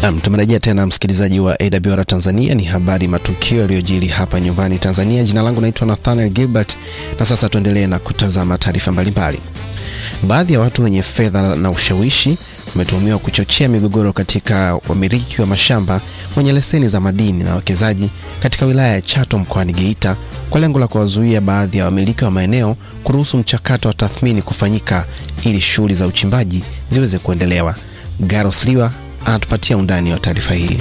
Naam, tumerejea tena msikilizaji wa AWR Tanzania. Ni habari matukio yaliyojiri hapa nyumbani Tanzania. Jina langu naitwa Nathaniel Gilbert, na sasa tuendelee na kutazama taarifa mbalimbali. Baadhi ya watu wenye fedha na ushawishi wametuhumiwa kuchochea migogoro katika wamiliki wa mashamba wenye leseni za madini na wawekezaji katika wilaya ya Chato mkoani Geita kwa lengo la kuwazuia baadhi ya wamiliki wa maeneo kuruhusu mchakato wa tathmini kufanyika ili shughuli za uchimbaji ziweze kuendelewa. Garos Liwa anatupatia undani wa taarifa hii.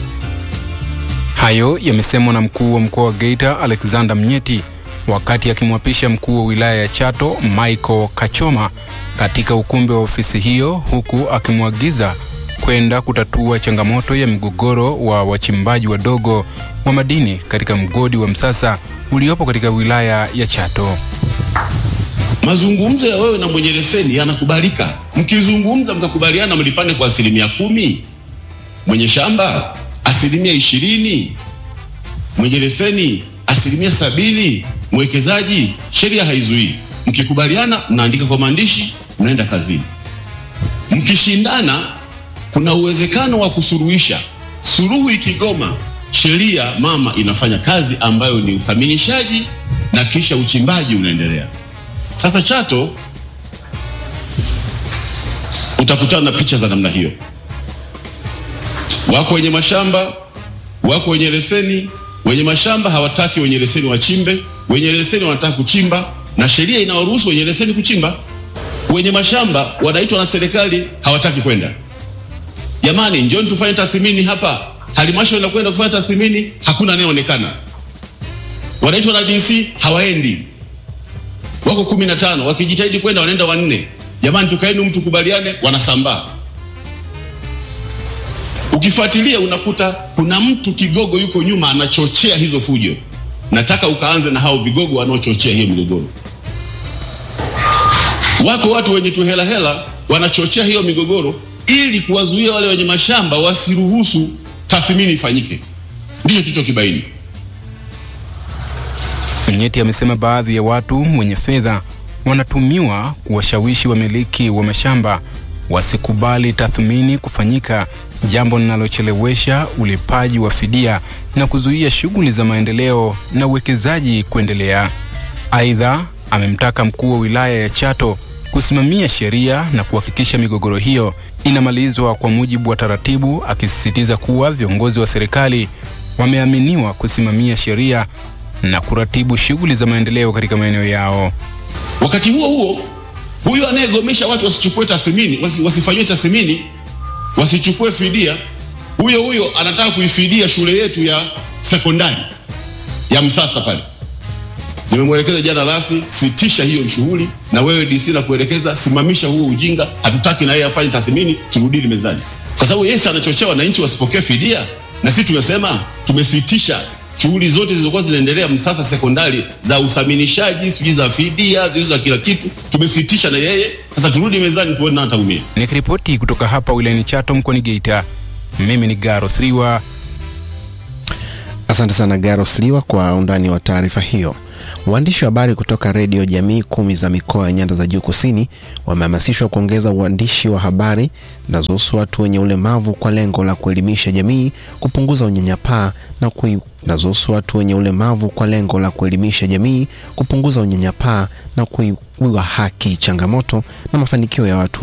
Hayo yamesemwa na mkuu wa mkoa wa Geita Alexander Mnyeti wakati akimwapisha mkuu wa wilaya ya Chato Michael Kachoma katika ukumbi wa ofisi hiyo, huku akimwagiza kwenda kutatua changamoto ya mgogoro wa wachimbaji wadogo wa madini katika mgodi wa Msasa uliopo katika wilaya ya Chato. Mazungumzo ya wewe na mwenye leseni yanakubalika. Mkizungumza mkakubaliana mlipane kwa asilimia kumi, mwenye shamba asilimia ishirini, mwenye leseni asilimia sabini, mwekezaji, sheria haizuii. Mkikubaliana mnaandika kwa maandishi, mnaenda kazini. Mkishindana, kuna uwezekano wa kusuruhisha. Suluhu ikigoma, sheria mama inafanya kazi ambayo ni uthaminishaji na kisha uchimbaji unaendelea. Sasa Chato utakutana na picha za namna hiyo. Wako wenye mashamba, wako wenye leseni. Wenye mashamba hawataki wenye leseni wachimbe, wenye leseni wanataka kuchimba, na sheria inawaruhusu wenye leseni kuchimba. Wenye mashamba wanaitwa na serikali, hawataki kwenda. Jamani, njoni tufanye tathmini hapa. Halmashauri inakwenda kufanya tathmini, hakuna anayeonekana. Wanaitwa na DC, hawaendi wako kumi na tano wakijitahidi kwenda wanaenda wanne. Jamani, tukaeni mtu kubaliane, wanasambaa. Ukifuatilia unakuta kuna mtu kigogo yuko nyuma anachochea hizo fujo. Nataka ukaanze na hao vigogo wanaochochea hiyo migogoro. Wako watu wenye tuhela hela wanachochea hiyo migogoro ili kuwazuia wale wenye mashamba wasiruhusu tathmini ifanyike. Ndicho tulichokibaini. Mnyeti amesema baadhi ya watu wenye fedha wanatumiwa kuwashawishi wamiliki wa mashamba wasikubali tathmini kufanyika, jambo linalochelewesha ulipaji wa fidia na kuzuia shughuli za maendeleo na uwekezaji kuendelea. Aidha, amemtaka mkuu wa wilaya ya Chato kusimamia sheria na kuhakikisha migogoro hiyo inamalizwa kwa mujibu wa taratibu, akisisitiza kuwa viongozi wa serikali wameaminiwa kusimamia sheria na kuratibu shughuli za maendeleo katika maeneo yao. Wakati huo huo, huyu anayegomesha watu wasichukue tathmini, wasi, wasifanyiwe tathmini, wasichukue fidia, huyo huyo anataka kuifidia shule yetu ya sekondari ya Msasa pale. Nimemwelekeza jana rasi, sitisha hiyo shughuli, na wewe DC na kuelekeza, simamisha huo ujinga. Hatutaki na yeye afanye tathmini, turudini mezani, kwa sababu yeye anachochea wananchi wasipokee fidia, na sisi tumesema tumesitisha shughuli zote zilizokuwa zinaendelea Msasa sekondari za uthaminishaji, sijui za fidia, zilizo za kila kitu, tumesitisha na yeye. Sasa turudi mezani tuone nani ataumia. Nikiripoti kutoka hapa wilayani Chato mkoani Geita, mimi ni Garos Liwa. Asante sana Garos Liwa kwa undani wa taarifa hiyo. Waandishi wa habari kutoka redio jamii kumi za mikoa ya nyanda za juu kusini wamehamasishwa kuongeza uandishi wa habari zinazohusu watu wenye ulemavu kwa lengo la kuelimisha jamii, kupunguza unyanyapaa na kui zinazohusu watu wenye ulemavu kwa lengo la kuelimisha jamii, kupunguza unyanyapaa na kuiwa haki, changamoto na mafanikio ya watu